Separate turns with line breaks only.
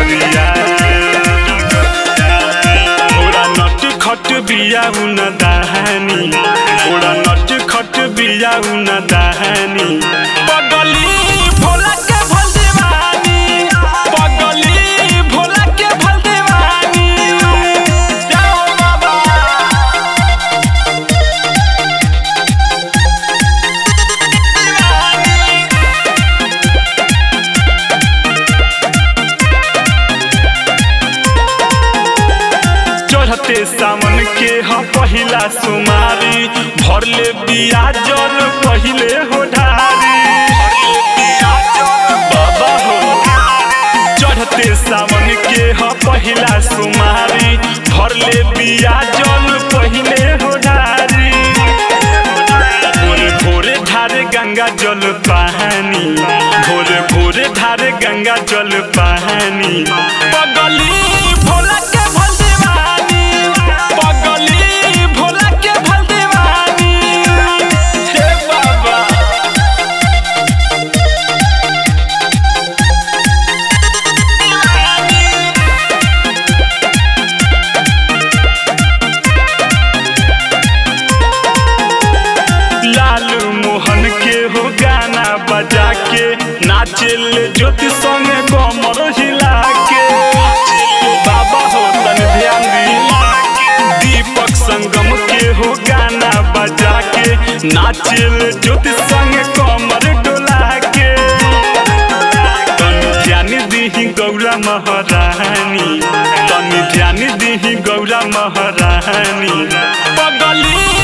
डगरिया थोड़ा नट खट बिया उन दहानी थोड़ा नट खट बिया उन दहानी पगली भोला के भल दीवानी पगली भोला के भल दीवानी जाओ बाबा चढ़ते सावन के ह पहिला सुमारी भरले बिया जल पहिले हो ढारी बाबा हो चढ़ते सावन के ह पहिला सुमारी भरले बिया जल पहिले हो ढारी भोरे भोरे ढारे गंगा जल पानी भोरे भोरे ढारे गंगा जल पानी पगली भोला के भल दीवानी पगली भोला के भल दीवानी हे बाबा लालू मोहन के हो गाना बजा के नाचेल ज्योति संगे कमर हिला के बाबा हो तन ध्यान दी दीपक संगम के हो गाना बजा के नाचेल ज्योति संगे कमर डोला के तनी ध्यान दीही गौरा महारानी तनी ध्यान दीही गौरा महारानी पगली